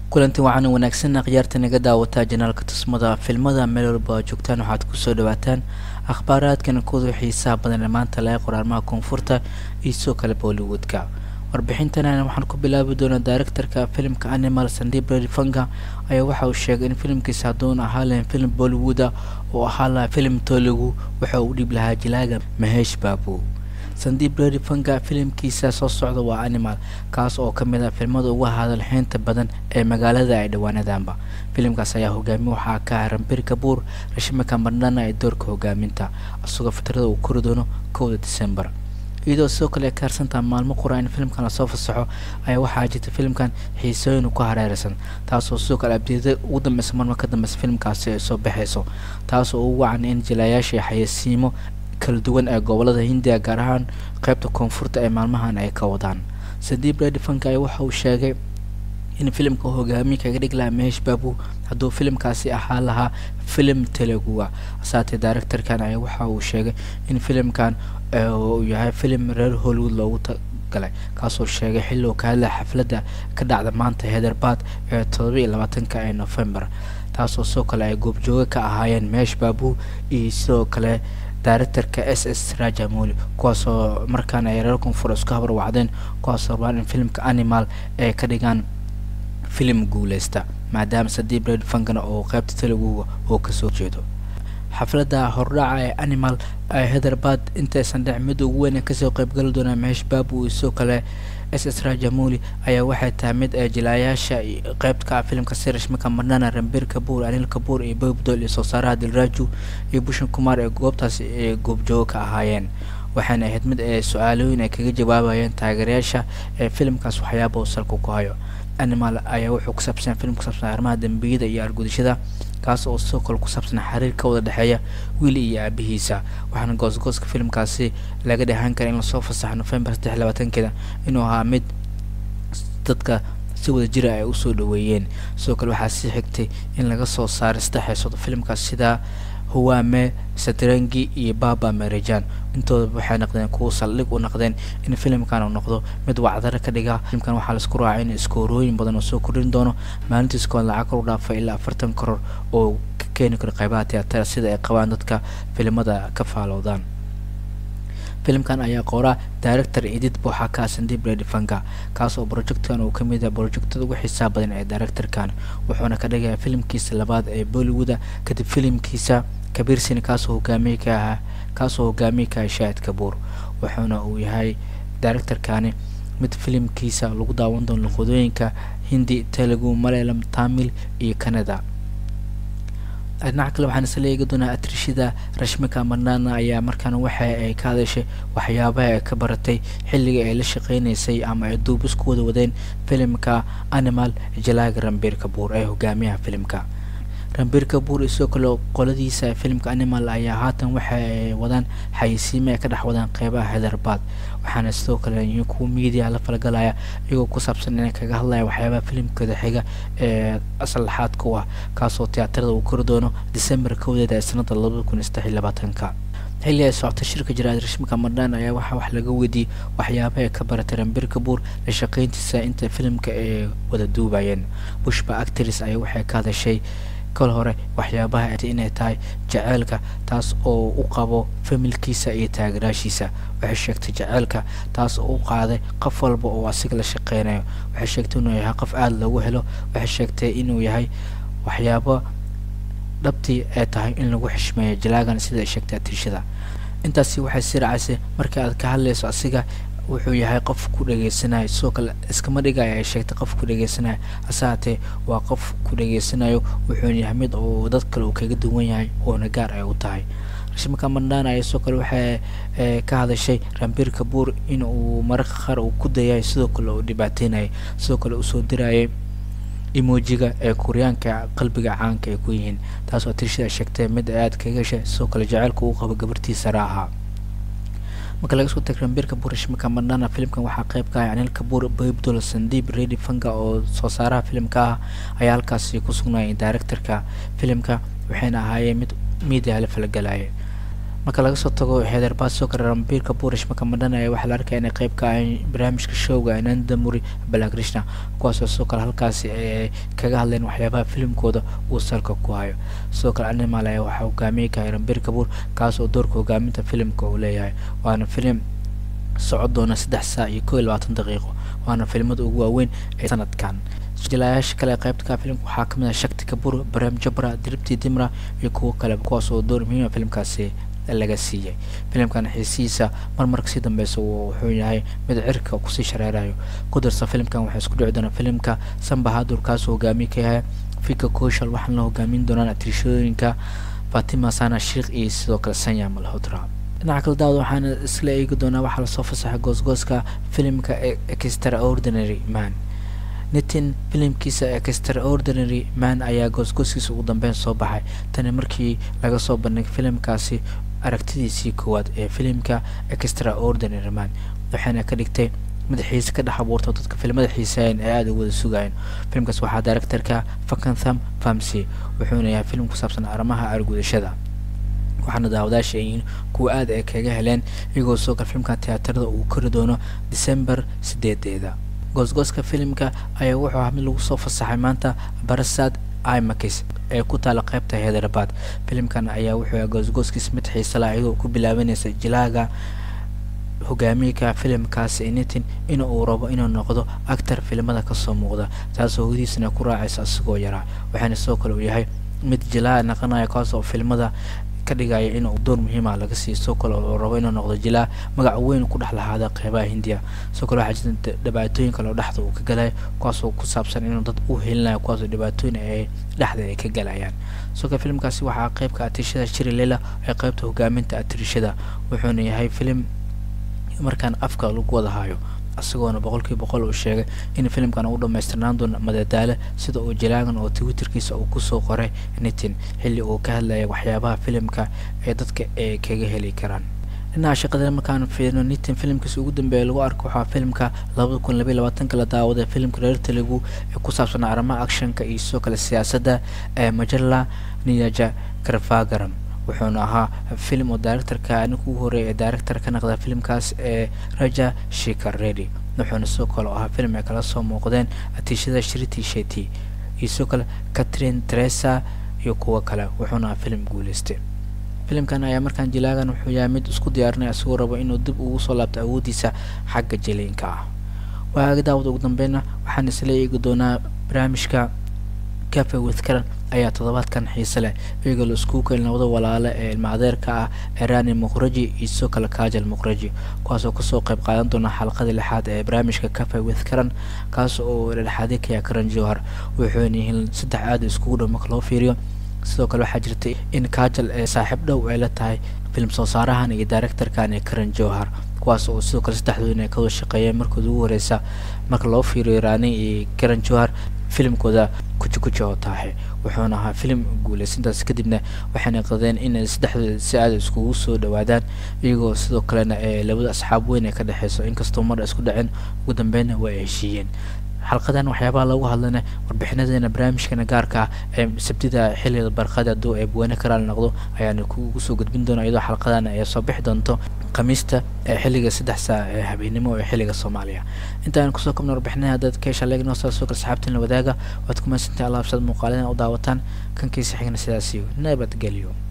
kulanti waxaana wanaagsanna khiyaarta naga daawataa janaalka tusmada filmada meel walba oo joogtaan waxaad kusoo dhawaataan akhbaaraadkan kudu xiisaha badan ee maanta laga qoraalmaha koonfurta iyo sidoo kale bollywoodka warbixintana waxaan ku bilaabi doonaa directorka filimka animal sandib redfanga ayaa waxa uu sheegay in filimkiisa hadduun ahaa lahayn filim bollywooda oo ahaa lahaa filim toligu waxa uu dhib lahaa jilaaga mahesh baabu sandib redfanga filimkiisa soo socda waa animal kaas oo kamid ah filmada ugu hadalxeynta badan ee magaalada ay dhawaanadanba filimkaas ayaa hogaami waxaa ka ah rambir kabuur rashmika mandhana ee doorka hogaaminta isagoo fitrada uu kori doono kowda december iyadoo sidoo kale ay ka harsantaha maalmo qura in filimkan lasoo fasaxo ayaa waxaa jirta filimkan xiisooyin ku hareeraysan taasoo sidoo kale abdiyada ugu dambeysa marma ka dambeysa filimkaasi ay soo baxayso taasoo ugu wacan in jilayaasha xayasiimo kala duwan ee gobolada hindiya gaar ahaan qeybta koonfurta ee maalmahan ay ka wadaan sadiib redfanka ayaa waxa uu sheegay in filimka hogaamiye kaga dhig lahaa mehesh baabu hadduu filimkaasi ahaa lahaa filim teluguga saatee directorkan ayaa waxa uu sheegay in filimkan uu yahay filim reer hollywood loogu galay kaasoo sheegay xilli uu ka hadlaya xafladda ka dhacda maanta heatherbat ee todoba iyo labaatanka ee november taasoo sidoo kale ay goobjooga ka ahaayeen mehesh baabu iyo sidoo kale directorka s s rajamoli kuwaasoo markaana ay reer koonfur isku habar wacdeen kuwaasoo rabaan in filimka animal ay ka dhigaan filim guuleysta maadaama sadiib red fangana oo qeybta teluguga oo kasoo jeedo xafladda hordhaca ee animal ee heatherbat intaysan dhec mid ugu weyn kasoo qeybgali doonaa mehesh baabu iyo sidoo kale s s rajamoli ayaa waxay tahay mid ee jilaayaasha qeybka filimka sirashmika madhana rambir kabuur anil kabuur iyo bobdol iyo soo saaraha dilraju iyo bushan kumar ee goobtaas ee goobjooga ka ahaayeen waxaana ahayd mid ee su-aalooyin ay kaga jawaabayeen taageerayaasha ee filimkaas waxyaaba uu salka ku hayo animal ayaa wuxuu ku saabsan filim ku saabsan arrimaha dambiyada iyo argudashada kaas oo sidoo kale ku saabsan xiriir ka wada dhexeeya wiili iyo aabihiisa waxaana goosgooska filimkaasi laga dheehan kara in lasoo fasaxa november saddex labaatankeeda inuu ahaa mid dadka si wada jira ay usoo dhaweeyeen sidoo kale waxaa sii xigtay in laga soo saaray saddex heesood filimkaas sida huwame satrangi iyo baba merijan intoodaba waxay noqdeen kuwa saldhig u noqdeen in filimkan uu noqdo mid wacdaro ka dhiga filimkan waxaa laisku raacay in iskoorooyin badan oo soo kordhin doono maalintiis kood lacag kor u dhaafa ilaa afartan koror oo ka keeni karo qaybaha teatara sida ay qabaan dadka filimada ka faaloodaan filimkan ayaa qoraa director edit waxaa ka sandib redfanga kaas oo projectkan uu kamid yahay projectada ugu xiisaha badan ee directorkan wuxuuna ka dhigayaa filimkiisa labaad ee bollywooda kadib filimkiisa kabiirsin kaasoo hogaamiye ka ahaa kaasoo hogaamiye ka ahay shaahid kabuur wuxuuna uu yahay directorkani mid filimkiisa lagu daawan doono luqadooyinka hindi telugu malayalam tamil iyo canada dhinaca kale waxaan isla eegi doonaa atrishida rashmika mandhana ayaa markaana waxa ay ka hadashay waxyaabaha ay ka baratay xilliga ay la shaqeynaysay ama ay duubis ku wada wadeen filimka animal jalaaga rambir kabuur ee hogaamiyaha filimka rambir kabuur iyo sidoo kale qoladiisa filimka animal ayaa haatan waxa ay wadaan xayisiime ay ka dhex wadaan qeybaha heatherbat waxaana sidoo kale kuwa media la falgalaya iyagoo ku saabsan inay kaga hadlaya waxyaabaha filimkooda xiga ee aslaxaad ku ah kaasoo tiyaatarada uu kori doono december kowdeeda ee sanada labada kun iyo saddex iyo labaatanka xilli ay socota shirka jiraad rashmika madhan ayaa waxaa wax laga weydiiyey waxyaabaha ay ka baratay rambir kabuur la shaqeyntiisa inta filimka ay wada duubayeen bushba actris ayaa waxay ka hadashay kol hore waxyaabaha inay tahay jaceylka taas oo u qabo familkiisa iyo taageeraashiisa waxay sheegtay jaceylka taas oo u qaaday qof walba oo asiga la shaqeynayo waxay sheegtay inuu yahay qof aada loogu helo waxay sheegtay inuu yahay waxyaabo dhabtii ay tahay in lagu xishmeeyo jalaagan sida ay sheegtay atirshada intaasi waxay sii racaysay markii aad ka hadlayso asiga wuxuu yahay qof ku dhageysanayo sidoo kale iskama dhigaya ay sheegtay qof ku dhageysanayo hase haatee waa qof ku dhageysanayo wuxuuna yahay mid uu dad kale uu kaga duwan yahay oona gaar ay u tahay rashmika mandhana ayaa sidoo kale waxay ka hadashay rambir kabuur in uu mararka qaar uu ku dayayo sidoo kale uu dhibaateynayay sidoo kale usoo dirayay emojiga ee kuryaanka qalbiga caanka ay ku yihiin taasoo atirshada sheegtay mid aad kaga heshay sidoo kale jaceylka uu qabo gabartiisa raaha marka laga soo tag rambir kabuur rashmika mandhana filimkan waxaa qeyb ka ah anil kabuur baybdol sandib redi fanga oo soo saaraha filimka ah ayaa halkaasi ku sugnaayay directorka filimka waxayna ahaayeen mid media la falgalaya marka laga soo tago heatherbat soo kale rambiirka burish makamadhan ayaa waxaa la arkaya inay qayb ka ahayn barnaamijka showga anandamuri balakrishna kuwaasoo sidoo kale halkaasi ay kaga hadleen waxyaabaha filimkooda uu salka ku hayo sidoo kale animal ayaa waxaa hogaamiyey kahay rambiir kabuur kaas oo doorka hogaaminta filimka uu leeyahay waana filim socod doona saddex saac iyo koo iyo labaatan daqiiqo waana filimada ugu waaweyn ee sanadkan jilaayaasha kale qaybta ka filimka waxaa kamid ah shakti kabur baram jabra diribti dimra iyo kuwo kale kuwaas oo door muhiima filimkaasi laga siiyay filimkan xiisihiisa marmar kasii dambeysa wuxuu yahay mid cirka kusii shareerayo ku darsa filimkan waxaa isku dhici doona filimka sambahadur kaasoo hogaamiye ka yahay fika koshal waxaana la hogaamin doonaan atrishooyinka fatima sana sheikh iyo sidoo kale sanya malhodra dhinaca kale daawad waxaana isla eegi doonaa waxaa lasoo fasaxay goosgooska filimka extraordinary man nitin filimkiisa extraordinary man ayaa goosgooskiisa ugu dambeyn soo baxay tani markii laga soo bandhigay filimkaasi aragtidiisii koowaad ee filimka extraordinary man waxayna ka dhigtay mid xiise ka dhex abuurta dadka filimada xiiseeyan ee aada u wada sugayeen filimkaas waxaa directorka fakantham famsy wuxuuna yahay filim ku saabsan arrimaha argudashada waxaana daawadaasha yihiin kuwa aada ay kaga heleen iyagoo soo kale filimkan tiyaatarada uu kori doono december sideedeeda goosgooska filimka ayaa wuxuu ahaa mid lagu soo fasaxay maanta barasad imakis ee ku taala qaybta heatherabad filimkan ayaa wuxuu ahaa goosgooskiis mid xiise lah iyadoo ku bilaabanaysa jilaaga hogaamiyka filimkaasi nitin in uu rabo inuu noqdo actor filimada kasoo muuqda taasoo hodiisana ku raacaysa isagoo yaraa waxaana sidoo kale uu yahay mid jilaa naqanaya kaas oo filimada ka dhigaya inuu door muhiima laga siiyo sidoo kale oo rabo inuu noqdo jilaa magac weyn ku dhex lahaada qeybaha hindiya sidoo kale waxaa jirta dhibaatooyin kale oo dhexda uu ka galaya kuwaasoo ku saabsan inuu dad u helinayo kuwaasoo dhibaatooyin ay dhexda ay ka galayaan sidoo kale filimkaasi waxaa qeybka atirishada shiri lela ee qeybta hogaaminta atirishada wuxuuna yahay filim markaan afka lagu wada hayo isagoona boqolkiiba boqol uu sheegay in filimkan uu dhamaystirnaan doono madadaalo sida uu jalaagan oo twitterkiisa uu kusoo qoray nitin xilli uu ka hadlayay waxyaabaha filimka ee dadka ay kaga heli karaan dhinaca shaqada markaan fiirno nitin filimkiisa ugu dambeeya lagu arko waxaa filimka labada kun labaiy labaatanka la daawaday filimka reer telugu ee ku saabsan arrimaha actionka iyo sidoo kale siyaasadda ee majala niyaja karvagaram wuxuuna ahaa filim oo directorka ninka ugu horreeya ee director ka naqda filimkaas ee raja shikar redy wuxuuna sidoo kale ahaa filim ay kala soo muuqdeen atiishada shriti sheti iyo sidoo kale catherine teresa iyo kuwo kale wuxuuna ahaa filim guuleystay filimkan ayaa markaan jilaagan wuxuu yahay mid isku diyaarinaya isagoo rabo inuu dib ugu soo laabto awooddiisa xagga jiliinka ah waaga daawada ugu dambeyna waxaan isla eegi doonaa barnaamijka cafe with karan ayaa toddobaadkan xiise leh iyagoo la iskugu keenay labada walaale ee ilmaadeerka ah erani muqraji iyo sidoo kale kajal muqraji kuwaasoo kasoo qayb qaadan doona xalqadii lixaad ee barnaamijka cafe with karan kaas oo dhexaadi kaya karan jowhar wuxuuna yihiin saddex aada iskugu dhow marka loo fiiriyo sidoo kale waxaa jirtay in kajal ee saaxiib dhow ay la tahay film soo saarahan iyo directorkan ee karan jowhar kuwaas oo sidoo kale saddexdooda ay kawada shaqeeyeen markooda ugu horeysa marka loo fiiriyo rani iyo karan jowhar filimkooda kuji kuji oo taahe wuxuuna ahaa filim guuleysintaas kadibna waxayna qadeen inay saddexdooda si aada iskugu soo dhawaadaan iyagoo sidoo kalena ee labada asxaab weyn ay ka dhexeyso inkastoo mar isku dhaceen ugu dambeynna waa ay heshiiyeen xalqadan waxyaabaha lagu hadlana warbixinadeena barnaamijkana gaarka ah ee sabtida xilliga barqada hadduu ay buwane karaal noqdo ayaana kugu soo gudbin doona iyadoo xalqadan ay soo bixi doonto khamiista ee xilliga saddex saac ee habeenimo ee xilliga soomaaliya intaan kusoo kabna warbixinaha haddaad ka heshaa leegno saa soo kale saxaabtiin la wadaaga waad ku mahadsantahay allah absad muuqaalina u daawataan kankiisa xigna sidaasiyo nabadgelyo